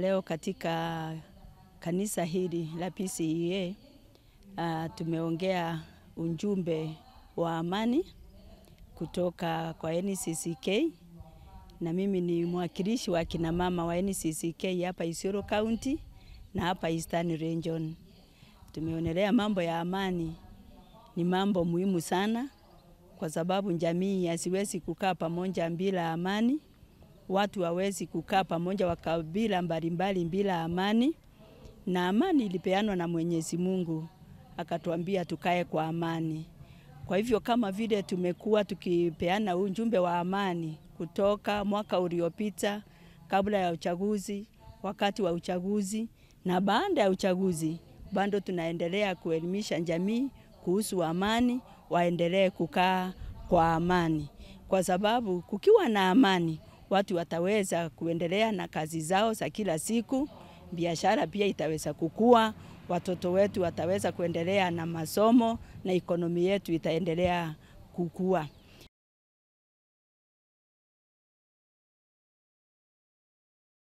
leo katika kanisa hili la PCEA uh, tumeongea ujumbe wa amani kutoka kwa NCCK na mimi ni mwakilishi wa kina mama wa NCCK hapa Isiolo County na hapa Eastern Region. Tumeonelea mambo ya amani ni mambo muhimu sana, kwa sababu jamii hasiwezi kukaa pamoja bila amani. Watu hawezi kukaa pamoja wa kabila mbalimbali bila amani, na amani ilipeanwa na Mwenyezi Mungu akatuambia tukae kwa amani. Kwa hivyo kama vile tumekuwa tukipeana ujumbe wa amani kutoka mwaka uliopita, kabla ya uchaguzi, wakati wa uchaguzi na baada ya uchaguzi, bado tunaendelea kuelimisha jamii kuhusu amani, waendelee kukaa kwa amani, kwa sababu kukiwa na amani watu wataweza kuendelea na kazi zao za kila siku, biashara pia itaweza kukua, watoto wetu wataweza kuendelea na masomo na ekonomi yetu itaendelea kukua.